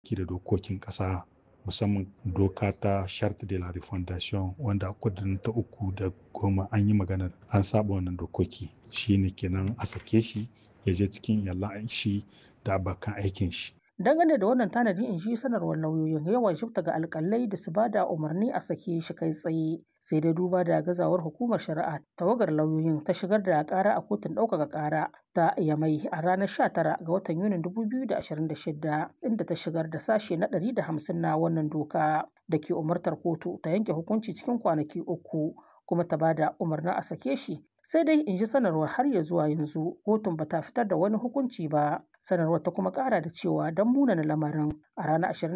ki da dokokin ƙasa musamman doka ta charte de la refondation wanda kudin ta uku da goma an yi maganar an saba wannan dokoki shine kenan a sake shi ya je cikin iyalan shi da abokan aikin shi dangane da wannan tanadi in shi sanarwar lauyoyin yawan shifta ga alkalai da su ba da umarni a sake shi kai tsaye sai dai duba da gazawar hukumar shari'a tawagar lauyoyin ta shigar da kara a kotun ɗaukaka kara ta yamai a ranar 19 ga watan yunin 2026 inda ta shigar da sashe na 150 na wannan doka da ke umartar kotu ta yanke hukunci cikin kwanaki uku kuma ta bada umarnin a sake shi sai dai in ji sanarwar har ya zuwa yanzu kotun ba ta fitar da wani hukunci ba sanarwar ta kuma kara da cewa don munana lamarin a ranar